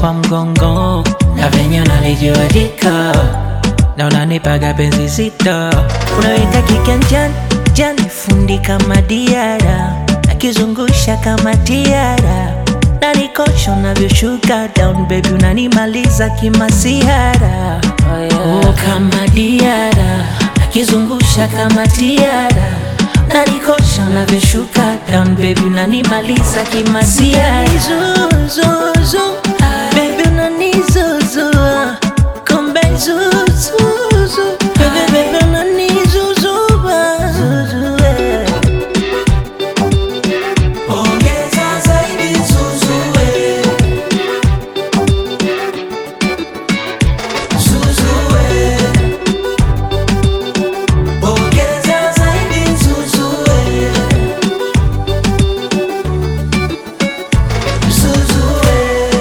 kwa mgongo na venye unanijuadika na unanipaga penzi zito, unaweka kiganjani jani, fundi kama diara, akizungusha kama tiara, nanikosha unavyoshuka down baby, unanimaliza kimasiara oh, yeah. oh, kama diara, akizungusha kama tiara, nanikosha unavyoshuka down baby, unanimaliza kimasiara zuzuzu baby, unanizuzua kumbe zuzuzu baby, baby, unanizuzua zuzue Ongeza zaidi zuzue, zuzue. Ongeza zaidi zuzue, zuzue.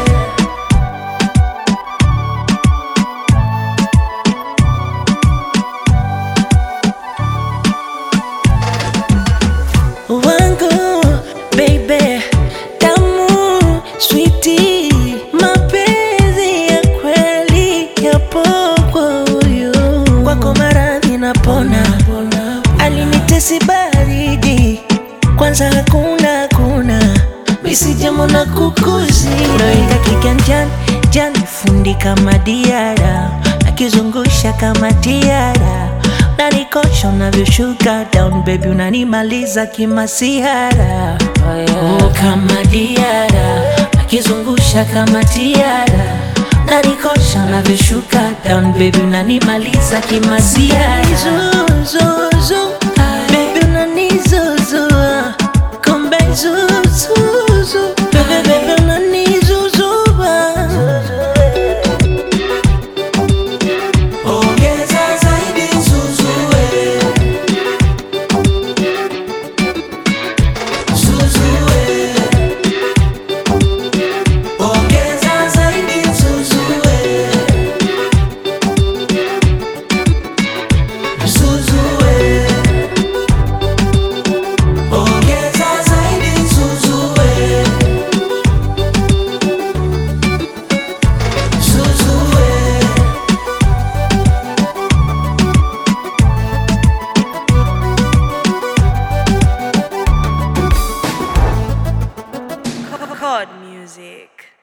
wangu baby tamu switi mapenzi ya kweli yapo kwa huyu kwako maradhi napona alinitesi baridi kwanza hakuna hakuna misijamo na kukuzi noinga kiganjani jani fundi kama diara akizungusha kama tiara nanikosha unavyoshuka down baby unanimaliza kimasihara oh, yeah. oh, kama diara akizungusha kama tiara nanikosha unavyoshuka down baby unanimaliza kimasihara zuzuzu baby unanizuzua kumbe zuzuzu baby baby unanizuzua Ongeza zaidi zuzue, zuzue. Ongeza zaidi zuzue, zuzue. Ongeza zaidi zuzue, zuzue. Chord music.